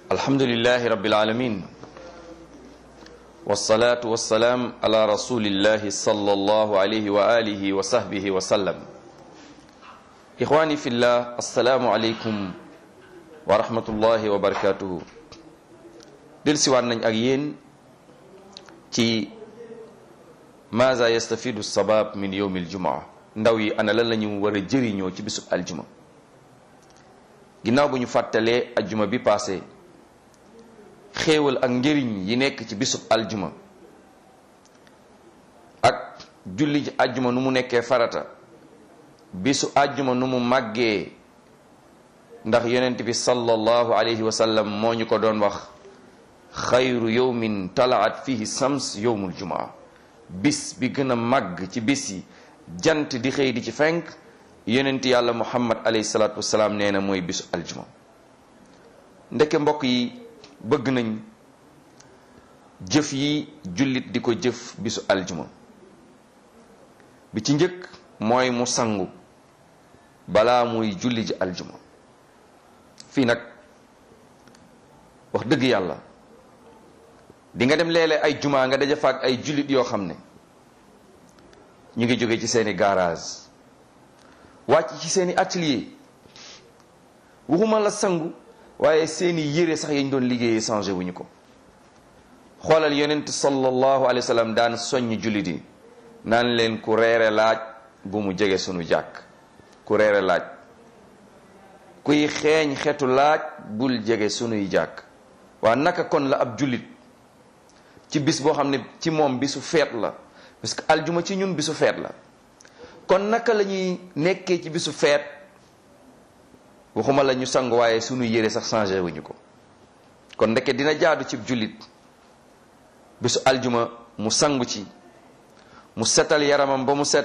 الحمد لله رب العالمين والصلاة والسلام على رسول الله صلى الله عليه وآله وصحبه وسلم إخواني في الله السلام عليكم ورحمة الله وبركاته دل سوار نج ak yéen ci maza yastafidu sabab min yawm aljumaa ndaw yi ana lan lañu war a jëriñoo ci bisub aljuma ginnaaw bu ñu fàttalee aljuma bi passé xéewal ak njëriñ yi nekk ci bisub aljuma ak julli ci aljuma nu mu nekkee farata bisu aljuma nu mu màggee ndax yonent bi sallallahu alayhi wa sallam moo ñu ko doon wax xayru yowmin talaat fihi sams yowmul jumaa bis bi gën a màgg ci bis yi jant di xëy di ci fenk yonent yàlla muhammad alayhi salaatu wasalaam nee na mooy bisu aljuma ndeke mbokk yi bëgg nañ jëf yi jullit di ko jëf bisu aljuma bi ci njëkk mooy mu sangu balaa muy julli ji aljuma fii nag wax dëgg yàlla di nga dem léeg-léeg ay juma nga daja faak ay jullit yoo xam ne ñu ngi jóge ci seeni garage wàcc ci seeni atelier waxuma la sangu waaye seeni yére sax yañ doon liggéeyee changé wuñu ko xoolal yonent sallallahu alayhi wa sallam daan soññ jullit yi naan leen ku reere laaj bu mu jege sunu jàkk ku reere laaj kuy xeeñ xetu laaj bul jege sunuy jàkk waa naka kon la ab jullit ci bis boo xam ne ci moom bisu feet la parce que aljuma ci ñun bisu feet la kon naka la ñuy nekkee ci bisu feet waxuma la ñu sangu waaye sunu yére sax changé wuñu ko kon ndeke dina jaadu ci jullit bisu aljuma mu sangu ci mu setal yaramam ba mu set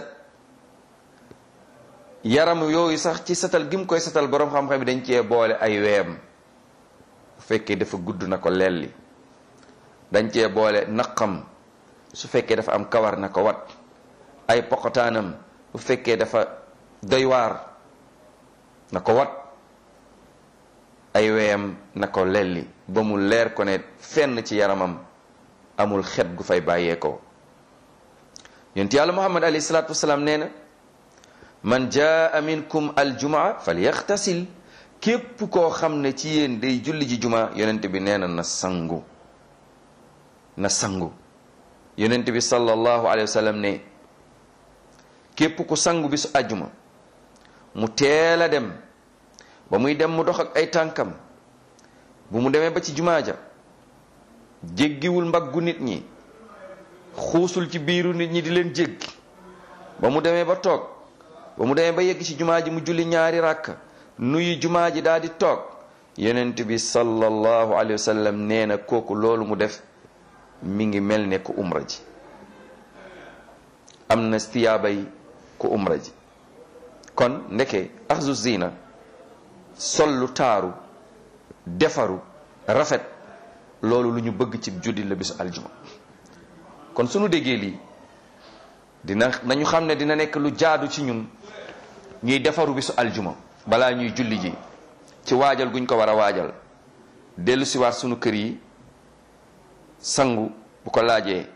yaram yooyu sax ci setal gi mu koy setal boroom xam-xam yi dañ cee boole ay weem bu fekkee dafa gudd na ko lelli dañ cee boole naqam su fekkee dafa am kawar na ko wat ay poqotaanam bu fekkee dafa doy waar na ko wat ay weyam na ko lelli ba mu leer ko ne fenn ci yaramam amul xet gu fay bàyyeekoo yonent yàlla muhammad alayhi salaatu wasalaam nee na man jaa minkum aljumaa falyaxtasil képp koo xam ne ci yéen day julli ji jumaa yonent bi nee na na sangu na sangu yonent bi sallallahu alayhi wa sallam ne képp ku sangu bi su àjjuma mu teel a dem ba muy dem mu dox ak ay tànkam bu mu demee ba ci jumaa ja jéggiwul mbaggu nit ñi xuusul ci biiru nit ñi di leen jéggi ba mu demee ba toog ba mu demee ba yegg ci jumaa ji mu julli ñaari ràkk nuyu jumaa ji daal di toog yonent bi sallallahu alayhi wa sallam nee na kooku loolu mu def mi ngi mel ne ku umra ji am na tiyaabay ku umra ji kon ndeke axzu zina sol lu taaru defaru rafet loolu lu ñu bëgg ci juddi la bisu aljuma kon sunu déggee lii dina nañu xam ne dina nekk lu jaadu ci ñun ñuy defaru bisu aljuma balaa ñuy julli ji ci waajal guñ ko war a waajal dellu siwaat sunu kër yi sangu bu ko laajee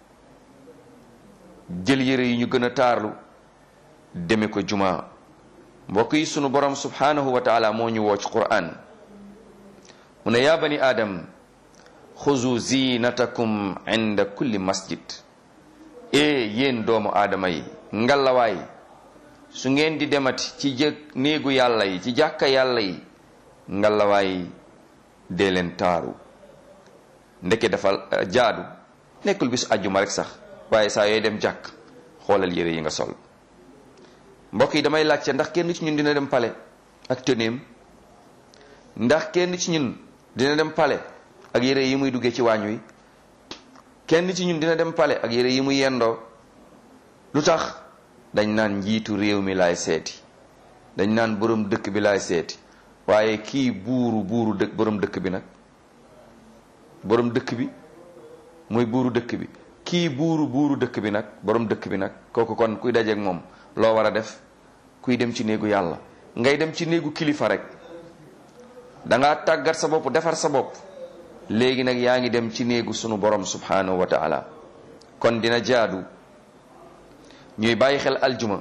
jël yére yi ñu gën a taarlu deme ko juma mbokk yi sunu borom subhanahu wa taala moo ñu woo ci quran mu ne yaa bani aadam xuzu zinatakum inda kulli masjid e yéen doomu aadama yi ngalawaay su ngeen di demati ci jëg néegu yàlla yi ci jàkka yàlla yi ngalawaay dee leen taaru ndeke dafa jaadu nekkul bisu àjjuma rek sax waaye saa yooy dem jàkk xoolal yére yi nga sol mbokk yi damay laajte ndax kenn ci ñun dina dem pale ak tëneem ndax kenn ci ñun dina dem pale ak yére yi muy duggee ci waañ wi kenn ci ñun dina dem pale ak yére yi muy yendoo lu tax dañ naan njiitu réew mi laay seeti dañ naan borom dëkk bi laay seeti waaye kii buuru buuru dëkk borom dëkk bi nag borom dëkk bi mooy buuru dëkk bi kii buuru buuru dëkk bi nag borom dëkk bi nag kooku kon kuy dajeek moom loo war a def kuy dem ci néegu yàlla ngay dem ci néegu kilifa rek dangaa tàggat sa bopp defar sa bopp léegi nag yaa ngi dem ci néegu sunu borom subhanahu wa taala kon dina jaadu ñuy bàyyi xel aljuma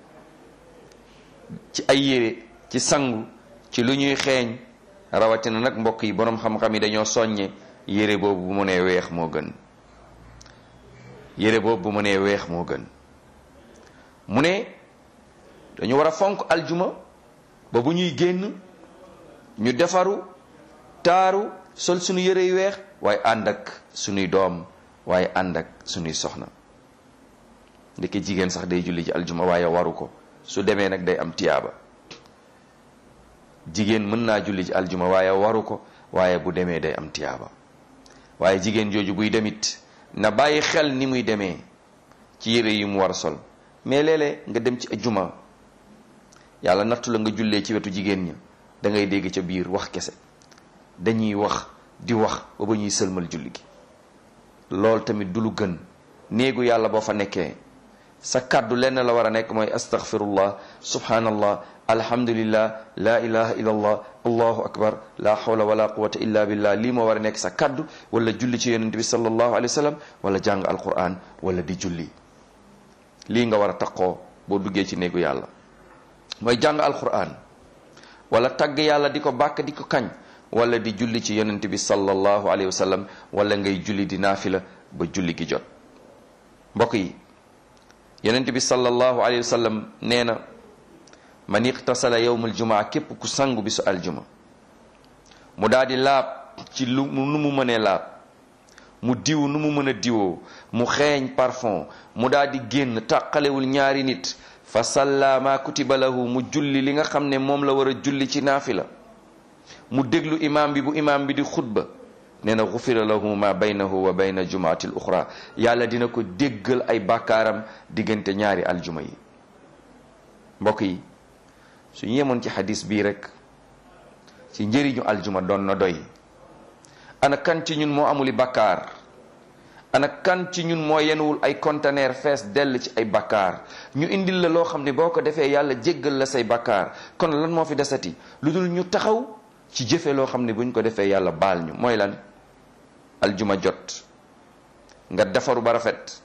ci ay yére ci sangu ci lu ñuy xeeñ rawatina nag mbokk yi borom xam-xam yi dañoo soññe yére boobu bu mu nee weex moo gën yére boobu bu mu nee weex moo gën mu ne dañu war a fonk aljuma ba bu ñuy génn ñu defaru taaru sol suñu yére yu weex waaye ànd ak suñuy doom waaye ànd ak suñuy soxna ndeke jigéen sax day julli ci aljuma waaye waru ko su demee nag day am tiyaaba jigéen mën naa julli ci aljuma waaye waru ko waaye bu demee day am tiyaaba waaye jigéen jooju buy demit na bàyyi xel ni muy demee ci yére yi mu war a sol mais léeg-léeg nga dem ci juma yàlla nattu la nga jullee ci wetu jigéen ña da ngay dégg ca biir wax kese dañuy wax di wax ba ba ñuy sëlmal julli gi loolu tamit du lu gën néegu yàlla boo fa nekkee sa kàddu lenn la war a nekk mooy astaghfirullah subhanallah alhamdulillah la ilaha illallah allahu akbar la hawla wala quwata illa billah lii moo war a nekk sa kàddu wala julli ci yonente bi sallallahu alayhi wa sallam wala jàng alquran wala di julli lii nga war a taqoo boo duggee ci néegu yàlla mooy jàng alquran wala tagg yàlla di ko bàkk di ko kañ wala di julli ci yonente bi sallallahu alayhi wa sallam wala ngay julli di naafila ba julli gi jot mbokk yi yonente bi sallallahu alayhi wa sallam nee na man iqtasala yowmul jumaa képp ku sangu bisu aljuma mu daal di laab ci lu nu mu mënee laab mu diw nu mu mën a diwoo mu xeeñ parfum mu daal di génn tàqalewul ñaari nit fa salla ma kutiba lahu mu julli li nga xam ne moom la war a julli ci naafila mu déglu imaam bi bu imaam bi di xutba nee na xufira lahu ma baynahu wa bayna jumaati l uxra yàlla dina ko déggal ay bàkkaaram diggante ñaari aljuma yi mbokk yi suñu yemoon ci xadis bii rek ci njëriñu aljuma doon na doy ana kan ci ñun moo amuli bàkkaar ana kan ci ñun moo yenuwul ay conteneur fees dell ci ay bàkkaar ñu indil la loo xam ne boo ko defee yàlla jéggal la say bàkkaar kon lan moo fi desati lu dul ñu taxaw ci jëfe loo xam ne buñ ko defee yàlla baal ñu mooy lan aljuma jot nga defaru ba rafet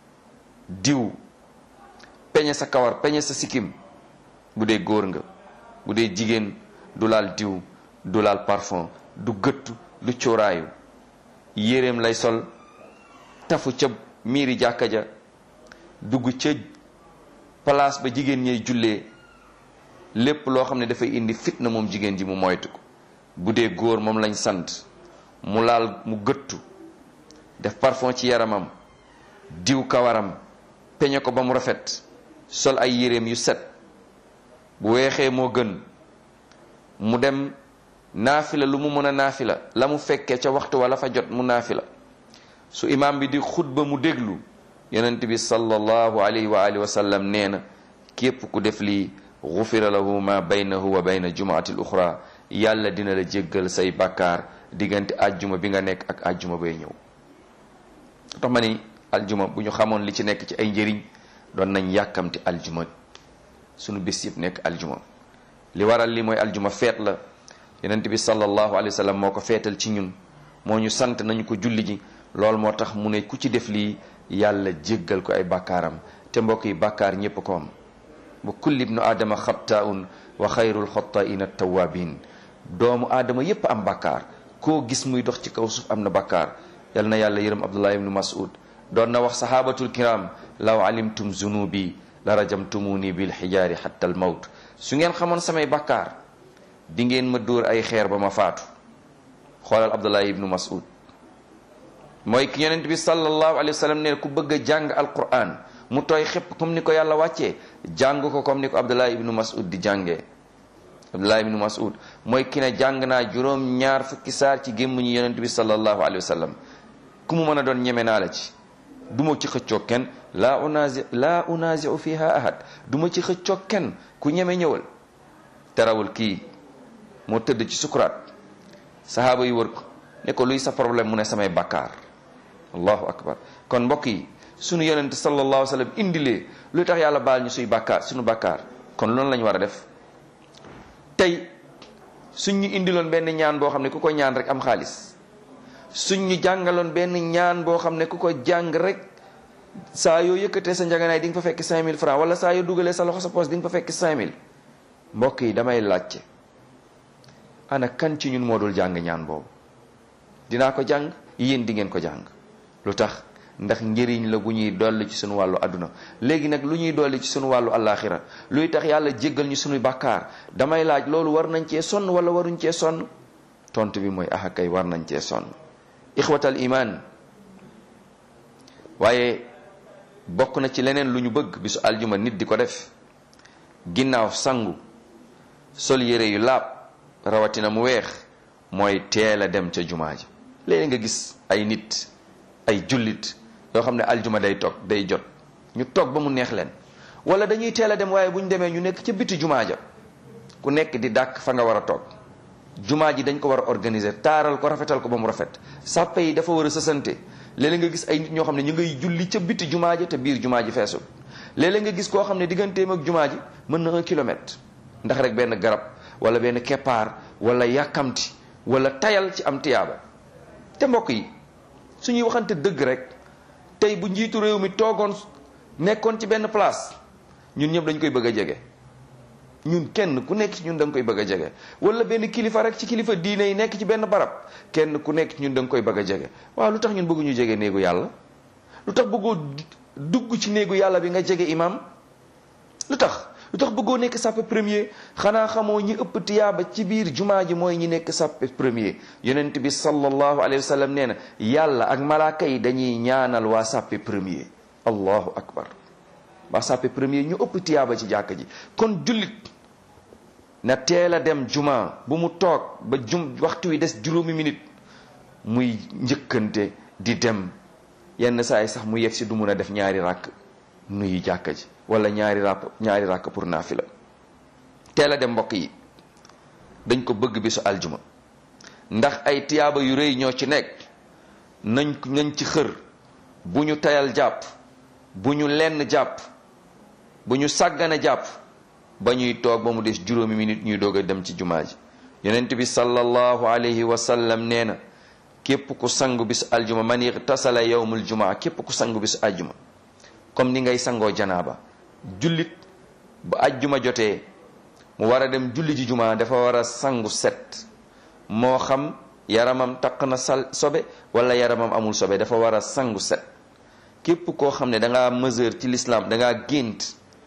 diw peñe sa kawar peñe sa sikkim bu dee góor nga bu dee jigéen du laal diw du laal parfum du gëttu du cuuraayu yéreem lay sol tafu ca miiri jàkka ja dugg ca place ba jigéen ñay jullee lépp loo xam ne dafay indi fitna moom jigéen ji mu moytu ko bu dee góor moom lañ sant mu laal mu gëttu def parfum ci yaramam diw kawaram peñe ko ba mu rafet sol ay yéreem yu set bu weexee moo gën mu dem naafila lu mu mën a naafila la mu fekkee ca waxtu wala fa jot mu naafila su imaam bi di xutba mu déglu yonent bi sallallahu alayhi wa alihi wa sallam nee na képp ku def lii gufira lahu ma baynahu wa bayna jumaati l uxra yàlla dina la jéggal say bàkkaar diggante ajjuma bi nga nekk ak ajjuma bay ñëw tax ma ni aljuma bu ñu xamoon li ci nekk ci ay njëriñ doon nañ yàkkamti aljuma sunu bés yëpp nekk aljuma li waral li mooy aljuma feet la yonent bi sallallahu alayhi wa sallam moo ko feetal ci ñun moo ñu sant nañu ko julli ji loolu moo tax mu ne ku ci def lii yàlla jéggal ko ay bàkkaaram te mbokk yi bàkkaar ñépp ko am bu kulli ibnu aadama xabtaun wa xayrul xottaina tawabin doomu aadama yépp am bàkkaar koo gis muy dox ci kaw suuf am na bàkkaar yal na yàlla yërëm abdullah ibnu mas'ud doon na wax sahabatul kiram law alimtum zunubi la rajamtumuni bil xijaari xatta al mawt su ngeen xamoon samay bàkkaar di ngeen ma dóor ay xeer ba ma faatu xoolal abdullah ibnu mas'ud mooy ki yonent bi sallallahu alayhi wa sallam ne ku bëgg a jàng alquran mu tooy xépp comme ni ko yàlla wàccee jàng ko comme ni ko abdullah ibnu mas'ud di jàngee abdullah ibnu mas'ud mooy ki ne jàng naa juróom ñaar fukki saar ci gémmuñu yonent bi sallallahu alayhi wa sallam ku mu mën a doon ñeme naa la ci du ma ci xëccoo kenn laa unazi laa unaziu fiha ahad du ma ci xëccoo kenn ku ñeme ñëwal terawul kii moo tëdd ci sukuraat sahaaba yi wër ko ne ko luy sa problème mu ne samay bakkaar allahu akbar kon mbokk yi sunu yonent sallallahu alayhi wa sallam indilee luy tax yàlla baal ñu suy bakkaar sunu bakkaar kon loolu lañu war a def tey suñ ñu indiloon benn ñaan boo xam ne ku ko ñaan rek am xaalis suñ ñu jàngaloon benn ñaan boo xam ne ku ko jàng rek saa yoo yëkkatee sa njaganaay di nga fa fekk 5000 francs wala saa yoo dugalee sa loxo sa poos di nga fa fekk 5000 mbokk yi damay laajte ana kan ci ñun moo dul jàng ñaan boobu dinaa ko jàng yéen di ngeen ko jàng lu tax ndax njëriñ la bu ñuy dolli ci suñu wàllu àdduna léegi nag lu ñuy dolli ci suñu wàllu àllaaxira luy tax yàlla jéggal ñu suñu bàkkaar damay laaj loolu war nañ cee sonn wala waruñ cee sonn tontu bi mooy axa kay war nañ cee sonn ixwatal iman waaye bokk na ci leneen lu ñu bëgg bisu aljuma nit di ko def ginnaaw sangu sol yére yu laab rawatina mu weex mooy teel a dem ca jumaa ji léegi nga gis ay nit ay jullit yoo xam ne aljuma day toog day jot ñu toog ba mu neex leen wala dañuy teel a dem waaye bu ñu demee ñu nekk ca biti jumaa ja ku nekk di dàkk fa nga war a toog jumaa ji dañ ko war a organiser taaral ko rafetal ko ba mu rafet sàppe yi dafa war a sësante léeg-léeg nga gis ay nit ñoo xam ne ñu ngay julli ca biti jumaa ji te biir jumaa ji feesul léeg-léeg nga gis koo xam ne digganteem ak jumaa ji mën na un kilomètre ndax rek benn garab wala benn keppaar wala yàkkamti wala tayal ci am tiyaaba te mbokk yi suñuy waxante dëgg rek tey bu njiitu réew mi toogoon nekkoon ci benn place ñun ñëpp dañ koy bëgg a jege ñun kenn ku nekk ci ñun da nga koy bëgg a jege wala benn kilifa rek ci kilifa diine yi nekk ci benn barab kenn ku nekk ci ñun da nga koy bëgg a jege waaw lu tax ñun bëgguñu jege néegu yàlla lu tax bëggoo dugg ci néegu yàlla bi nga jege imam lu tax lu tax bëggoo nekk sàppe premier xanaa xamoo ñi ëpp tiyaaba ci biir jumaa ji mooy ñi nekk sàppe premier yonent bi sallallahu alayhi wa sallam nee na yàlla ak malaaka yi dañuy ñaanal waa sàppe premier allahu akbar waa sàppe premier ñu ëpp tiyaaba ci jàkk ji kon jullit na teel a dem juma bu mu toog ba jum waxtu wi des juróomi minute muy njëkkante di dem yenn saa yi sax mu yegg si du mun a def ñaari ràkk nuyu jàkka ji wala ñaari ràpp ñaari ràkk pour naafila teel a dem mbokk yi dañ ko bëgg bisu aljuma ndax ay tiyaaba yu rëy ñoo ci nekk nañ nañ ci xër bu ñu tayal jàpp bu ñu lenn jàpp bu ñu sàggane jàpp ba ñuy toog ba mu des juróomi minute ñuy doog a dem ci jumaa ji yonent bi sallallahu alayhi wa sallam nee na képp ku sangu bisu aljuma man ightasala yawmul jumaa képp ku sangu bisu aljuma comme ni ngay sangoo janaaba jullit bu ajjuma jotee mu war a dem julli ji jumaa dafa war a sangu set moo xam yaramam taq na sal sobe wala yaramam amul sobe dafa war a sangu set képp koo xam ne dangaa mesure ci l'islam dangaa gént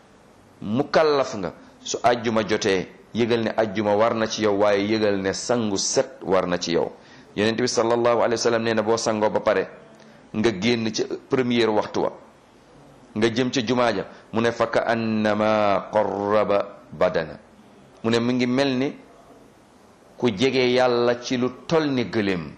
mukallaf nga su ajjuma jotee yëgal ne ajjuma war na ci yow waaye yëgal ne sangu set war na ci yow yonent bi sallallahu alayhi wa sallam nee na boo sangoo ba pare nga génn ci première waxtu wa nga jëm ca jumaa ja mu ne fa ka annama qarraba badana mu ne mu ngi mel ni ku jege yàlla ci lu tol ni gëléem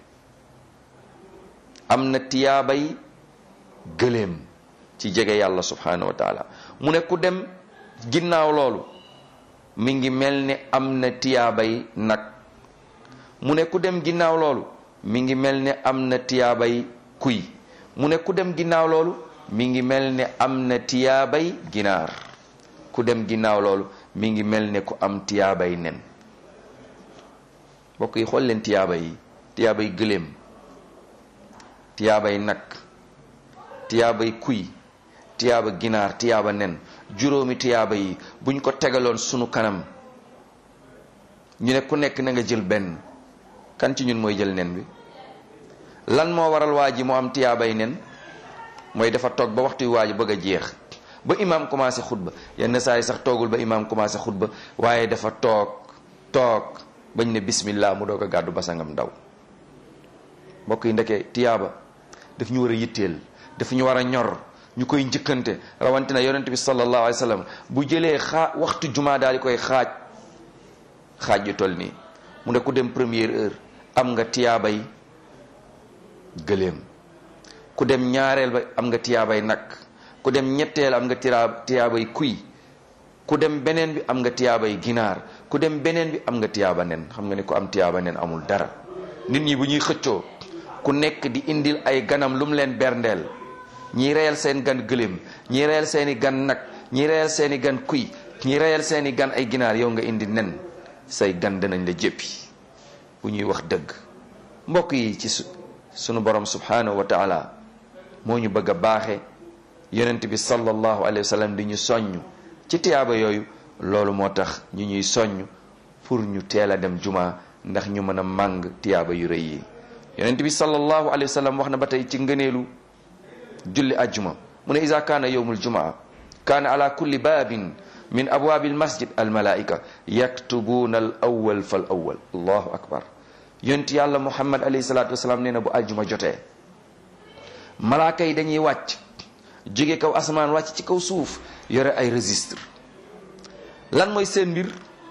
am na tiyaabay gëléem ci jege yàlla subhanahu wa taala mu ne ku dem ginnaaw loolu mi ngi mel ni am na tiyaabay nag mu ne ku dem ginnaaw loolu mi ngi mel ni am na tiyaabay kuy mu ne ku dem ginnaaw loolu mi ngi mel ne am na tiyaabay ginaar ku dem ginnaaw loolu mi ngi mel ne ku am tiyaabay nen mbokk yi xool leen tiyaaba yi tiyaabay gëléem tiyaabay nag tiyaabay kuy tiyaaba ginaar tiyaaba nen juróomi tiyaaba yi buñ ko tegaloon sunu kanam ñu ne ku nekk na nga jël benn kan ci ñun mooy jël nen bi lan moo waral waa ji mu am tiyaabay nen mooy dafa toog ba waxtu waa ji bëgg a jeex ba imaam commencé xutba yenn saa yi sax toogul ba imaam commencé xutba waaye dafa toog toog bañ ne bismillah mu doog a gàddu basangam daw mbokk yi ndeke tiyaaba daf ñu war a yitteel daf ñu war a ñor ñu koy njëkkante rawatina yonent bi sallallahu alayhi wa sallam bu jëlee xaa waxtu jumaa daal di koy xaaj xaaj yu toll nii mu ne ku dem première heure am nga tiyaabay gëléem ku dem ñaareel ba am nga tiyaabay nag ku dem ñetteel am nga tiyaa tiyaabay kuy ku dem beneen bi am nga tiyaabay ginaar ku dem beneen bi am nga tiyaaba nen xam nga ne ku am tiyaaba nen amul dara nit ñi bu ñuy xëccoo ku nekk di indil ay ganam lu mu leen berndeel ñii reyal seen gan gëléem ñii reyal seeni gan nag ñii reyal seeni gan kuy ñii reyal seeni gan ay ginaar yow nga indi nen say gan danañ la jéppi bu ñuy wax dëgg mbokk yi ci sunu borom subhanahu wa taala moo ñu bëgg a baaxe yonent bi sallallahu alayhi wa sallam di ñu soññ ci tiyaaba yooyu loolu moo tax ñu ñuy soññ pour ñu teel a dem juma ndax ñu mën a màng tiyaaba yu rëy yi yonent bi sallallahu alayhi wa sallam wax na ba tey ci ngëneelu julli ajjuma mu ne isa kaana yowmul jumaa kaana ala kulli baabin min abwaabi almasjid almalaika yaktubuuna al awwal fal awwal allahu akbar yonent yàlla muhammad alayhi salatu wasalaam nee na bu ajjuma jotee malaaka yi dañuy wàcc jóge kaw asamaan wàcc ci kaw suuf yore ay registre lan mooy seen mbir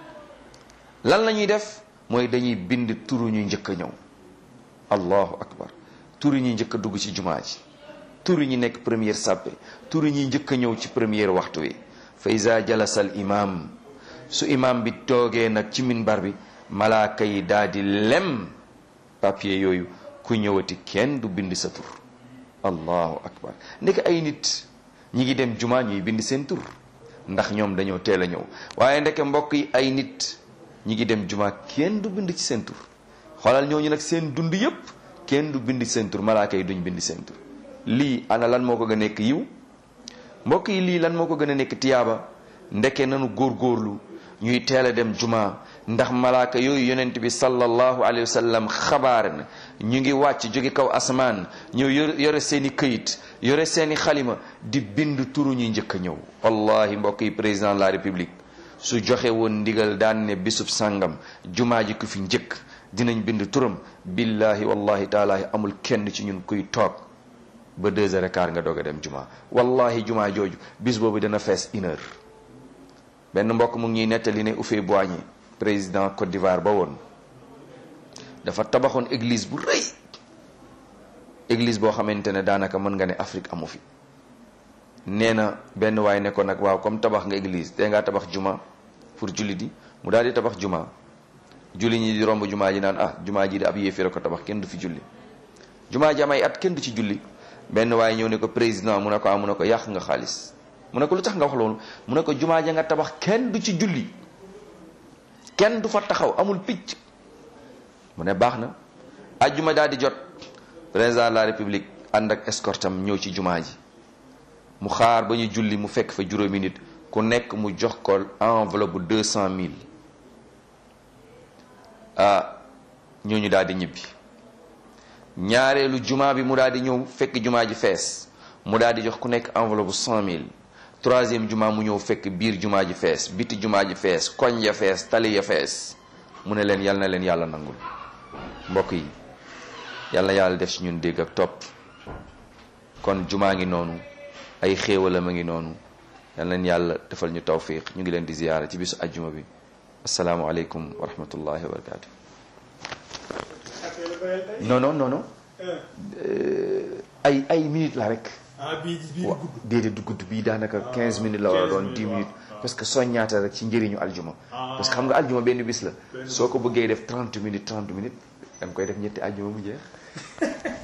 lan la ñuy def mooy dañuy bind turu ñu njëkk a ñëw allahu akbar turu ñuy njëkk a dugg ci jumaa ji turu ñi nekk première sàppe turu ñi njëkk a ñëw ci première waxtu wi fa iza jalasa al imam su imam bi toogee nag ci minbar bi malaaka yi daal di lem papier yooyu ku ñëwati kenn du bind sa tur allahu akbar ndeke ay nit ñi ngi dem jumaa ñuy bind seen tur ndax ñoom dañoo teel a ñëw waaye ndeke mbokk yi ay nit ñi ngi dem jumaa kenn du bind ci seen tur xoolal ñooñu nag seen dund yépp kenn du bind seen tur malaaka yi duñ bind seen tur lii ana lan moo ko gën a nekk yiw mbokk yi lii lan moo ko gën a nekk tiyaaba ndeke nanu góorgóorlu ñuy teel a dem juma ndax malaaka yooyu yonent bi sallallahu alayhi wa sallam xabaar na ñu ngi wàcc jóge kaw asamaan ñëw yore seeni këyit yore seeni xalima di bind turu ñuy njëkk a ñëw wallahi mbokk yi président de la république su joxe woon ndigal daan ne bisub sàngam jumaa ji ku fi njëkk dinañ bind turam billahi wallahi taala amul kenn ci ñun kuy toog ba deux heures et quart nga doog a dem juma wallahi juma jooju bis boobu dana fees une heure benn mbokk mu ngi ñuy nettali ne Houphouët-Boigny président Côte d'Ivoire ba woon dafa tabaxoon église bu rëy église boo xamante ne daanaka mën nga ne Afrique amu fi nee na benn waay ne ko nag waaw comme tabax nga église te ngaa tabax juma pour julli di mu daal di tabax juma julli ñi di romb jumaa ji naan ah jumaa ji di ab yéeféer ko tabax kenn du fi julli jumaa ji am ay at kenn du ci julli benn waaye ñëw ne ko président mu ne ko ah mu ne ko yàq nga xaalis mu ne ko lu tax nga wax loolu mu ne ko jumaa ja nga tabax kenn du ci julli kenn du fa taxaw amul picc mu ne baax na ajjuma daal di jot président de la république ànd ak escortam ñëw ci jumaa ji mu xaar ba ñu julli mu fekk fa juróomi nit ku nekk mu jox ko enveloppe bu deux cent mille ah ñooñu daal di ñibbi ñaareelu jumaa bi mu daal di ñëw fekk jumaa ji fees mu daal di jox ku nekk enveloppe bu cent mille troisième jumaa mu ñëw fekk biir jumaa ji fees biti jumaa ji fees koñ ya fees tali ya fees mu ne leen yal na leen yàlla nangul mbokk yi yal na yàlla def ci ñun dégg ak topp kon jumaa ngi noonu ay xéewalam a ngi noonu yal nañ yàlla defal ñu tawfiq ñu ngi leen di ziyaara ci bisu ajjuma bi asalaamualeykum wa rahmatullahi wa barakatu non non non non ay ay minutes la rek wa déedéet du gudd bii daanaka 15 minutes la war a doon 10 minutes parce que soññaata rek ci njëriñu aljuma parce que xam nga aljuma benn bis la soo ko bëggee def 30 minutes 30 minutes da nga koy def ñetti aljuma mu jeex